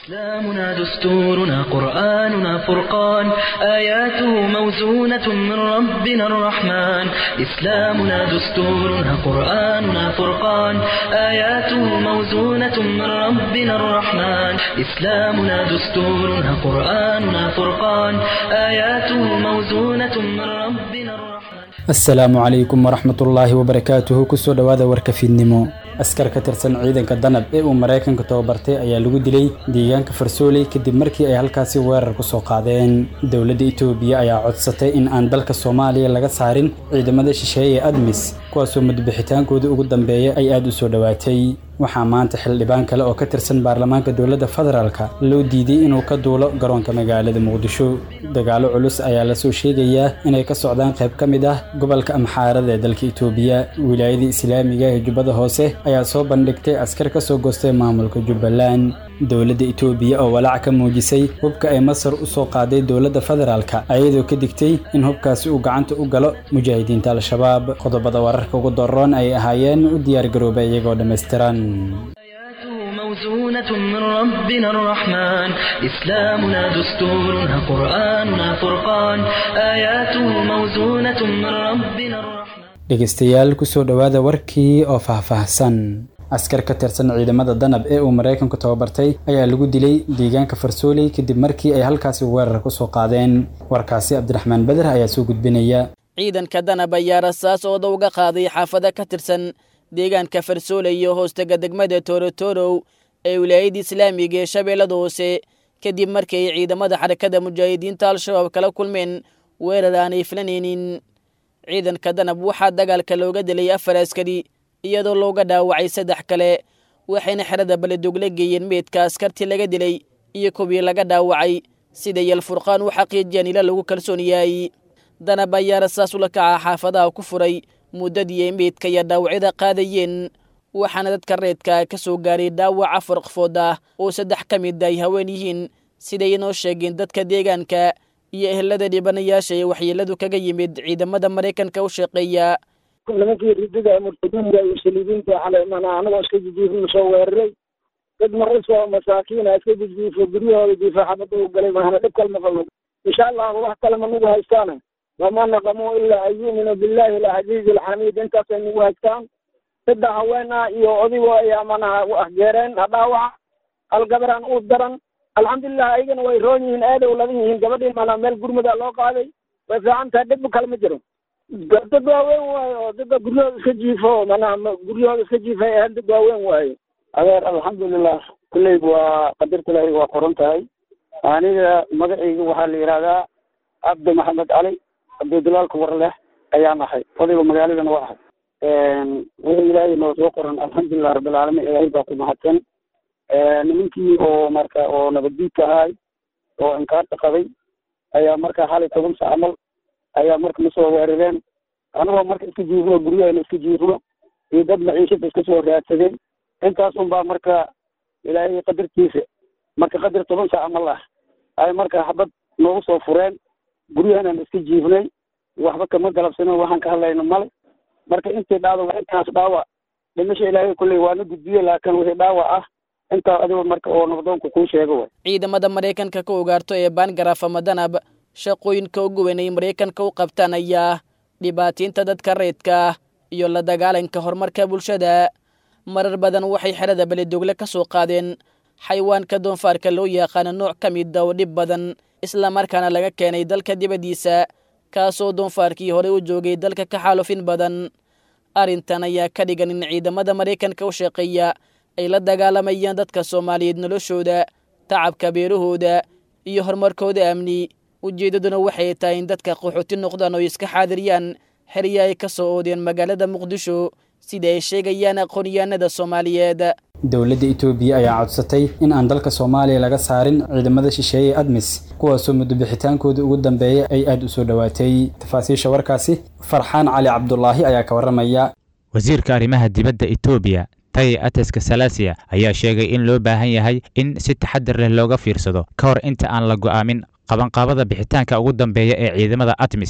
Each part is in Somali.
إسلامنا دستورنا قرآننا فرقان آياته موزونة من ربنا الرحمن إسلامنا دستورنا قرآننا فرقان آياته موزونة من ربنا الرحمن إسلامنا دستورنا قرآننا فرقان آياته موزونة من ربنا الرحمن asalaamu calaykum waraxmatullaahi wabarakaatuhu kusoo dhowaada warka fiidnimo askar ka tirsan ciidanka danab ee uu maraykanka tababartay ayaa lagu dilay deegaanka farsooley kadib markii ay halkaasi weerar ku soo qaadeen dowladda itoobiya ayaa codsatay in aan dalka soomaaliya laga saarin ciidamada shisheeye ee admis kuwaasoo mudbixitaankooda ugu dambeeya ay aad u soo dhowaatay waxaa maanta xildhibaan kale oo ka tirsan baarlamaanka dowladda federaalka loo diiday inuu ka duulo garoonka magaalada muqdisho dagaalo culus ayaa lasoo sheegayaa inay ka socdaan qayb ka mid ah gobolka amxaarada ee dalka itoobiya wilaayada islaamiga ee jubbada hoose ayaa soo bandhigtay askar ka soo goostay maamulka jubbaland dowladda itoobiya oo walaac ka muujisay hubka ay masar u soo qaaday dowladda federaalka ayadoo ka digtay in hubkaasi uu gacanta u galo mujaahidiinta al-shabaab qodobada wararka ugu daroon ay ahaayeen u diyaargarooba iyagoo dhammaystiran آياته موزونة من ربنا الرحمن إسلامنا دستورنا قرآننا فرقان آياته موزونة من ربنا الرحمن dhegaystayaal kusoo dhowaada warkii oo faahfaahsan askar ka tirsan ciidamada danab ee uu maraykanku tababartay ayaa lagu dilay deegaanka farsooley kadib markii ay halkaasi weerar ku soo qaadeen warkaasi cabdiraxmaan beder ayaa soo gudbinaya ciidanka danab ayaa rasaas ooda uga qaaday xaafado ka tirsan deegaanka farsooley iyo hoostega degmada toorotorow ee wilaayadda islaamiga ee shabeellada hoose kadib markii ay ciidamada xarakada mujaahidiinta al-shabaab kala kulmeen weerar aanay filanaynin ciidanka danab waxaa dagaalka looga dilay afar askari iyadoo looga dhaawacay saddex kale waxayna xerada baledugla geeyeen meydka askartii laga dilay iyo kuwii laga dhaawacay sida yalfurqaan u xaqiijiyaan ila lagu kalsoon yahay danab ayaa rasaas ula kaca xaafadaha ku furay muddadii ay meydka iyo dhaawacyada qaadayeen waxaana dadka reedka ka soo gaaray dhaawac afar qofood ah oo saddex ka mid ay haween yihiin siday inoo sheegeen dadka deegaanka iyo ehelada dhibanayaasha ee waxyeeladu kaga yimid ciidamada maraykanka u shaqeeya nimankii ridada murtadiinta iyo saliibiinta xalay mana anagoo iska jijiifna soo weeraray dad marisoo masaakiina iska jijiifo guryahooda jiifa xabada u galay mahana dhib kalma qabno insha allahu wax kale ma nagu haystaana wama naqamuu ilaa an yu'minuu billahi alcaziizi alxamiid intaasay nagu haystaan saddex haween ah iyo odigo ayaa manaha ahgeereen dhaawaca hal gabaraan u daran alxamdulilah ayagana way roon yihiin aaday u ladan yihiin gabadhii mana meel gurmada loo qaaday way fiican tahay dhib kale ma jiro dad waaweyn waayo oo dadka guryahooda iska jiifo manaha guryahooda iska jiifay ahayn dad waaweyn waayo adeer alxamdulilah kulleyba waa qadarta ilaahay waa qoran tahay aniga magacayga waxaa la yidhahdaa cabdi maxamed cali cabdidulaalka warleh ayaan ahay odayga magaaladana waa ahay wixii ilaahay noo soo qoran alxamdulilah rabbilcaalamiin ilaahay baa ku mahadsan nimankii oo marka oo nabaddiidka ahay oo inkaarta qabay ayaa marka xalay toban sac camal ayaa marka na soo weerareen anagoo marka iska jiifno guryahayna iska jiifno iyo dad maciishada iska soo raadsadeen intaas unbaa marka ilaahay qadartiisa marka qadar toban sac camal ah ay marka xabad noogu soo fureen guryahanaan iska jiifnay waxba kama galabsano waxaan ka hadlayno male marka intii dhacdo waa intaas dhaawac dhimasha ilaahay kulley waana gudbiye laakiin wixii dhaawac ah intaa adigo marka oo nabdoonku kuu sheego way ciidamada maraykanka ka ogaarto ee baangaraaf ama danab shaqooyinka ugu weyn ay maraykanka u qabtaan ayaa dhibaataynta dadka reedka ah iyo la dagaalanka horumarka bulshada marar badan waxay xerada beledogle ka soo qaadeen xayawaanka doonfaarka loo yaqaano nooc ka mida oo dhib badan islamarkaana laga keenay dalka dibaddiisa kaasoo doonfaarkii horey u joogay dalka ka xaalufin badan arrintan ayaa ka dhigan in ciidamada maraykanka u shaqeeya ay la dagaalamayaan dadka soomaaliyeed noloshooda tacabka beerahooda iyo horumarkooda amni ujeeddaduna waxay tahay in dadka qaxooti noqdaan oo iska xaadiriyaan xerya ay ka soo oodeen magaalada muqdisho sida ay sheegayaan aqoonyahanada soomaaliyeed dowladda itoobiya ayaa codsatay in aan dalka soomaaliya laga saarin ciidamada shisheeye admis kuwaasoo mudobixitaankooda ugu dambeeya ay aad u soo dhowaatay tafaasiisha warkaasi farxaan cali cabdulaahi ayaa ka warramaya wasiirka arrimaha dibadda etoobiya taye ateska salasiya ayaa sheegay in loo baahan yahay in si taxadir leh looga fiirsado ka hor inta aan la go'aamin qabanqaabada bixitaanka ugu dambeeya ee ciidamada atmis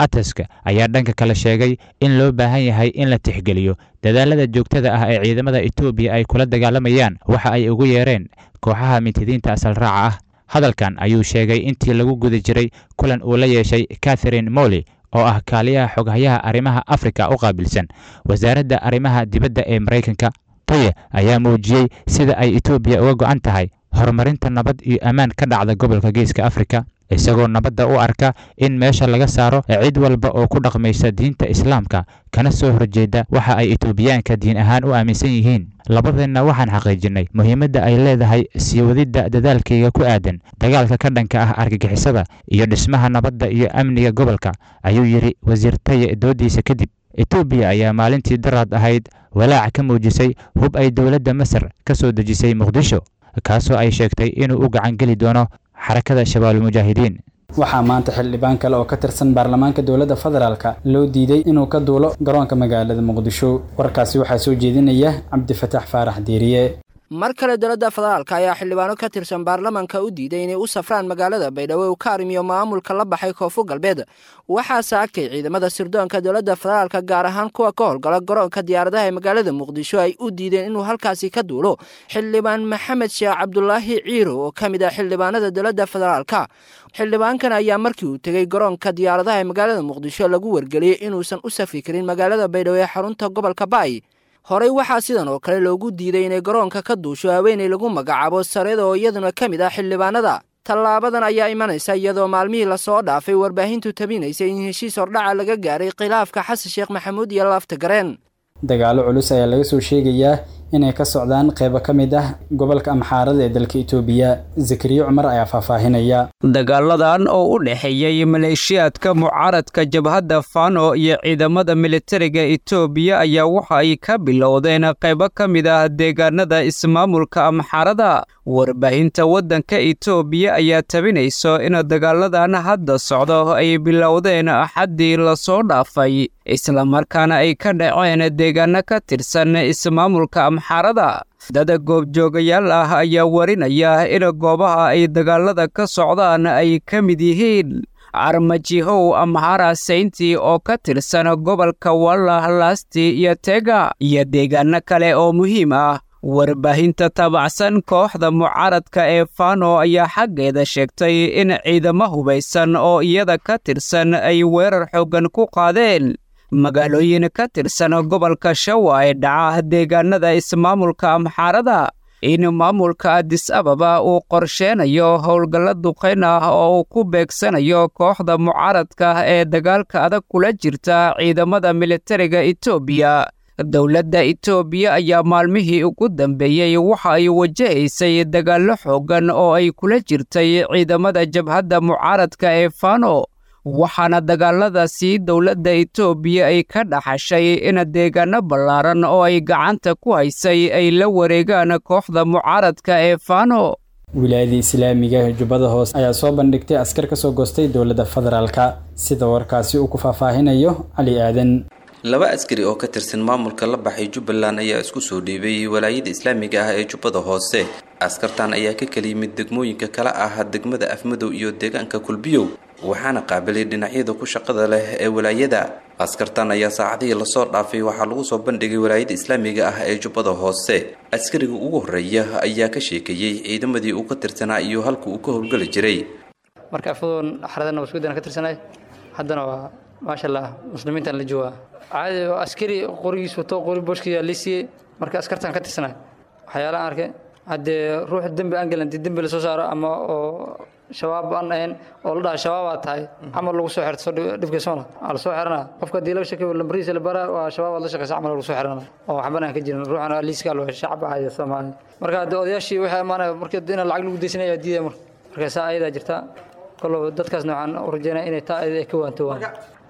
ateska ayaa dhanka kale sheegay in loo baahan yahay in la tixgeliyo dadaalada joogtada ah ee ciidamada etoobiya ay kula dagaalamayaan waxa ay ugu yeereen kooxaha mintidiinta asal raaca ah hadalkan ayuu sheegay intii lagu guda jiray kulan uu la yeeshay catherine molly oo ah kaaliyaha xoghayaha arrimaha afrika u qaabilsan wasaaradda arrimaha dibadda ee maraykanka taye ayaa muujiyey sida ay etoobiya uga go'an tahay horumarinta nabad iyo ammaan ka dhacda gobolka geeska afrika isagoo nabadda u arka in meesha laga saaro cid walba oo ku dhaqmaysa diinta islaamka kana soo horjeeda waxa ay etoobiyaanka diin ahaan u aaminsan yihiin labadeenna waxaan xaqiijinnay muhiimadda ay leedahay sii wadidda dadaalkayga ku aadan dagaalka ka dhanka ah argagixisada iyo dhismaha nabadda iyo amniga gobolka ayuu yidhi wasiir taye doodiisa kadib etoobiya ayaa maalintii daraad ahayd walaac ka muujisay hub ay dowladda masar ka soo dejisay muqdisho kaasoo ay sheegtay inuu u gacan geli doono xarakada shabaabulmujaahidiin waxaa maanta xildhibaan kale oo ka tirsan baarlamaanka dowladda federaalka loo diiday inuu ka duulo garoonka magaalada muqdisho warkaasi waxaa soo jeedinaya cabdifataax faarax diiriye mar kale dowladda federaalka ayaa xildhibaano ka tirsan baarlamanka u diiday inay u safraan magaalada baydhabo u ka arrimiyo maamulka la baxay koonfur galbeed waxaase agtay ciidamada sirdoonka dowladda federaalka gaar ahaan kuwa ka howlgala garoonka diyaaradaha ee magaalada muqdisho ay u diideen inuu halkaasi ka duulo xildhibaan maxamed sheekh cabdulaahi ciiro oo ka mid ah xildhibaanada dowladda federaalka xildhibaankan ayaa markii uu tegey garoonka diyaaradaha ee magaalada muqdisho lagu wargeliyey inuusan u safri karin magaalada baydhabo ee xarunta gobolka baay horey waxaa sidan oo kale loogu diiday inay garoonka ka duusho haweenay lagu magacaabo sareeda oo iyaduna ka mid ah xildhibaanada tallaabadan ayaa imanaysa iyadoo maalmihii lasoo dhaafay warbaahintu tabinaysay in heshiis hordhaca laga gaaray khilaafka xasan sheekh maxamuud iyo laafta gareen dagaalo culus ayaa laga soo sheegayaa inay ka socdaan qeybo ka mid ah gobolka amxaarada ee dalka itoobiya zakariya cumar ayaa faahfaahinaya dagaaladan oo u dhexeeyey maleeshiyaadka mucaaradka jabhadda fano iyo ciidamada militariga itoobiya ayaa waxa ay ka bilowdeen qaybo ka mid ah deegaanada ismaamulka amxaarada warbaahinta waddanka itoobiya ayaa tabinayso in dagaaladan hadda socdo ay bilowdeen axaddii lasoo dhaafay islamarkaana ay ka dhaceen deegaano ka tirsan ismaamulka amxaarada dada goobjoogayaal ah ayaa warinaya in goobaha ay dagaalada ka socdaan ay ka mid yihiin armajihow amhara saynti oo ka tirsan gobolka wallah lasti iyo tega iyo deegaano kale oo muhiim ah warbaahinta taabacsan kooxda mucaaradka ee fano ayaa xaggeeda sheegtay in ciidamo hubaysan oo iyada ka tirsan ay weerar xooggan ku qaadeen magaalooyin ka tirsan gobolka shawa ee dhaca deegaanada ismaamulka amxaarada in maamulka adis ababa uu qorsheenayo howlgalla duqayn ah oo uu ku beegsanayo kooxda mucaaradka ee dagaalka adag kula jirta ciidamada militariga etoobiya dowladda itoobiya ayaa maalmihii ugu dambeeyey waxa ay wajahaysay dagaallo xooggan oo ay kula jirtay ciidamada jabhadda mucaaradka ee fano waxaana dagaaladaasi dowladda itoobiya ay ka dhaxashay in deegaano ballaaran oo ay gacanta ku haysay ay la wareegaan kooxda mucaaradka ee fano wilaayada islaamiga jubbada hoose ayaa soo bandhigtay askar ka soo goostay dowladda federaalka sida warkaasi uu ku faahfaahinayo cali aadan laba askari oo ka tirsan maamulka la baxay jubbaland ayaa isku soo dhiibay walaayada islaamiga ah ee jubbada hoose askartan ayaa ka kala yimid degmooyinka kala ah degmada afmadow iyo deegaanka kulbiyow waxaana qaabilay dhinacyada ku shaqada leh ee walaayada askartan ayaa saacadihii lasoo dhaafay waxaa lagu soo bandhigay walaayada islaamiga ah ee jubbada hoose askariga ugu horreeya ayaa ka sheekeeyey ciidamadii uu ka tirsanaa iyo halka uu ka howlgeli jiray marka afmadow xaradana waskudan ka tirsanay haddana waa maasha allah muslimiintan la joogaa caadi askari qorigiis wato qori booshkiisa la siiyey marka askartan ka tirsanay waxyaalaha arkay haddee ruux dembi aan galan dembi lasoo saaro ama oo shabaab aan ahayn oo la dhaha shabaabaa tahay camal lagu soo xirto dhibkiisona aa lasoo xirana qofka haddii laga shakiyo lambarihiisa la bara waa shabaab aad la shaqeysa camal lagu soo xirana oo waxban aan ka jirin ruuxana liiska loo shacab ahaya soomaali marka haddee odayaashii waxay amaanaya marka in lacag lagu deysanaya diidaya marka marka saa ayadaa jirta kollow dadkaas noocaan u rajeynaya inay taa ayada ay ka waantowaan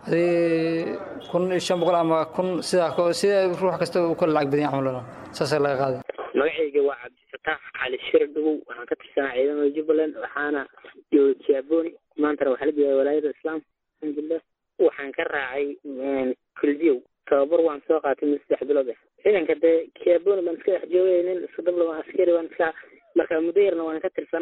hadii kun iyo shan boqol ama kun sidaa sida ruux kasta uu kala lacag badan camal saasa laga qaaday magacayga waa cabdifataax cali shir dhugow waxaan ka tirsanaa ciidamada jubbaland waxaana jooga jaaboni maantana waxaa la joogaa walaayada islaamka alxamdulilah waxaan ka raacay kulbiyow tababar waan soo qaatay mid saddex bilood ah ciidanka dee jaaboni baan iska dhex joogay nin iska dablama askari baan iska marka muddo yarna waan ka tirsanaa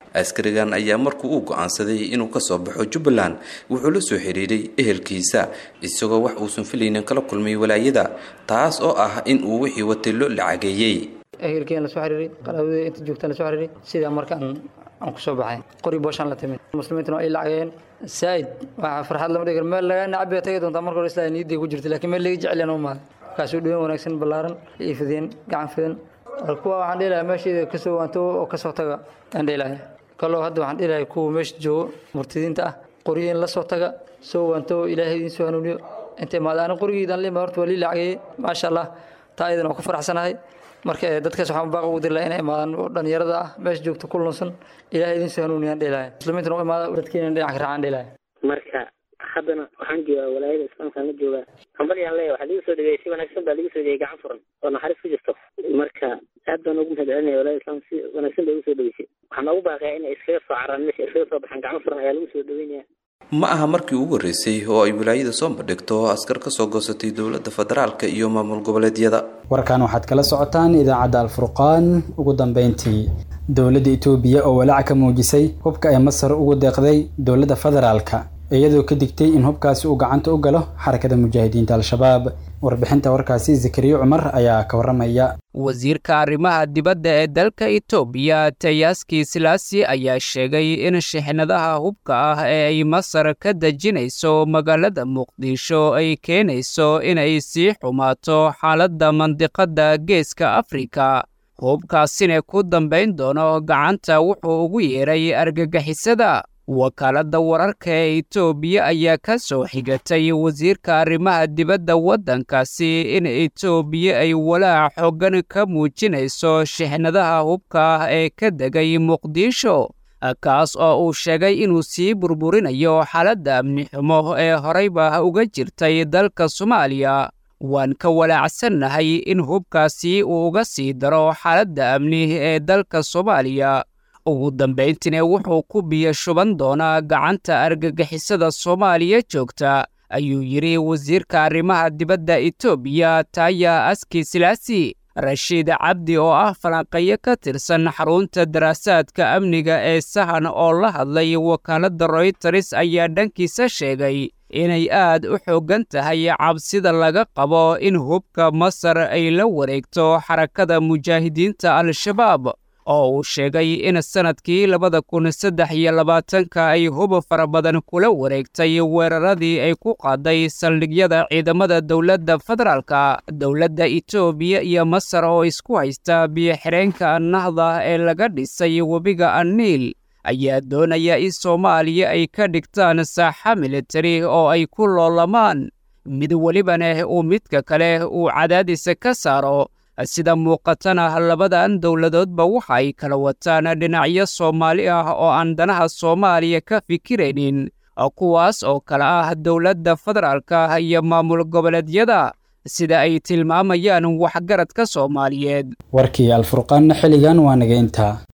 askarigan ayaa markuu uu go-aansaday inuu kasoo baxo jubbaland wuxuu la soo xiriiray ehelkiisa isagoo wax uusan filaynin kala kulmay walaayada taas oo ah in uu wixii watay loo lacageeyey ehelkeen lasoo xiriiray qaraabadii inta joogtaan lasoo xiriiray sidaa markaan aan kusoo baxay qori booshaan la timid muslimiintuna ay lacageen saa'id waxaa farxad lama dhigi karo meel lagaa nacab bay tagi doontaa marka hore islaa niyaday ku jirtay laakiin meel laga jecel yahan u maaday markaasuu dhaween wanaagsan ballaaran iyo fideen gacan fidan kuwa waxaan dhihi lahaa meesheeda kasoo waanto oo kasoo taga aan dhihi lahay kaloo hadda waxaan dhihi lahay kuwa meesha joogo murtidiinta ah qoryiin la soo taga soo waanto ilaahay idiin soo hanuuniyo inta imaada ani qorigiidan lima horta waa lii lacagayey maasha allah taa iyadan waa ku faraxsanahay marka dadkaas waxaan baaq ugu diri lahaa inay imaadaan oo dhalinyarada ah meesha joogta ku lunsan ilaahay idiin soo hanuuniyaan dhihi lahay muslimiintana u imaada dadkiina dhinac ka raacaan dhihi lahay marka haddana waxaan joogaa walaayada islaamkaan la joogaa hambalyaan leeya waxaa liga soo dhaweeyey si wanaagsan baa liga soo dhaweeyey gacan furan oo naxariis ku jirto marka aad baan ugu mahad celinaya walaayada islaamka si wanaagsan bay ugu soo dhaweysay waxaan noogu baaqayaa inay iskaga soo caraan meesha iskaga soo baxaan gacan furan ayaa lagu soo dhaweynaya ma aha markii ugu horreysay oo ay wilaayada soo bandhigto askar ka soo goosatay dowladda federaalka iyo maamul goboleedyada warkan waxaad kala socotaan idaacadda alfurqaan ugu dambeyntii dowladda itoobiya oo walaac ka muujisay hubka ay masar ugu deeqday dowladda federaalka iyadoo ka digtay in hubkaasi uu gacanta u galo xarakada mujaahidiinta al-shabaab warbixinta warkaasi zakariya cumar ayaa ka warramaya wasiirka arrimaha dibadda ee dalka itoobiya tayaski silaasi ayaa sheegay in shixnadaha hubka ah ee ay masar ka dejinayso magaalada muqdisho ay keenayso inay sii xumaato xaaladda mandiqadda geeska afrika hubkaasina ku dambayn doono gacanta wuxuu ugu yeeray argagixisada wakaaladda wararka ee itoobiya ayaa ka soo xigatay wasiirka arrimaha dibadda waddankaasi in itoobiya ay walaac xoogan ka muujinayso shixnadaha hubka ah ee ka degay muqdisho kaas oo uu sheegay inuu sii burburinayo xaaladda amni xumo ee horeyba uga jirtay dalka soomaaliya waan ka walaacsannahay in hubkaasi uu uga sii daro xaaladda amni ee dalka soomaaliya ugu dambayntiina wuxuu ku biyo shuban doonaa gacanta argagixisada soomaaliya joogta ayuu yidhi wasiirka arrimaha dibadda itoobiya taaya aski silaasi rashiid cabdi oo ah falanqeeyo ka tirsan xarunta daraasaadka amniga ee sahan oo la hadlay wakaaladda royters ayaa dhankiisa sheegay inay aad u xooggan tahay cabsida laga qabo in hubka masar ay la wareegto xarakada mujaahidiinta al-shabaab oo uu sheegay in sannadkii labada kun saddex iyo labaatanka ay hub fara badan kula wareegtay weeraradii ay ku qaaday saldhigyada ciidamada dowladda federaalka dowladda itoobiya iyo masar oo isku haysta biyo-xireenka nahda ee laga dhisay webiga anniil ayaa doonaya in soomaaliya ay ka dhigtaan saaxa militari oo ay ku loolamaan mid welibana uu midka kale uu cadaadisa ka saaro sida muuqatana labadan dowladoodba waxa ay kala wataan dhinacyo soomaali ah oo aan danaha soomaaliya ka fikiraynin kuwaas oo kale ah dowladda federaalka iyo maamul goboleedyada sida ay tilmaamayaan waxgaradka soomaaliyeed warkii alfurqaanna xilligan waa naga intaa